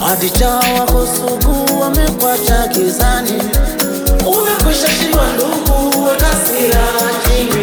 Hadicha wako sugu wamekwacha gizani, umekwisha shindwa ndugu, weka silaha chini.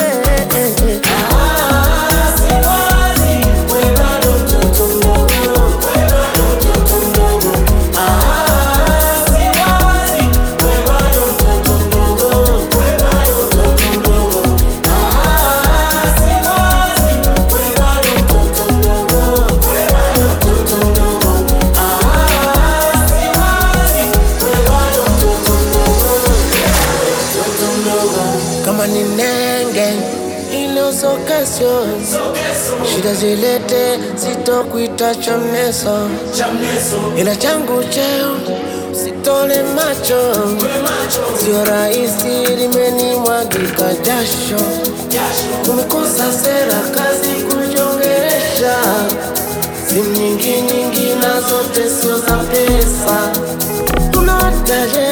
Ah, siwazi, we bado mtoto mdogo, we bado mtoto mdogo. Ah, siwazi, we bado mtoto mdogo, we bado mtoto mdogo. Ah, siwazi, we bado mtoto mdogo, we bado mtoto mdogo. Ah, siwazi, we bado mtoto mdogo, mtoto mdogo. Kama ni nenge ile usokesyo, shida zilete, sitokuita chamneso, ila changu cheo sitole macho, sio rahisi, limenimwagika jasho, tumekosa sera, kazi kujongeresha, simu nyingi nyingi na zote sio za pesa, tunataje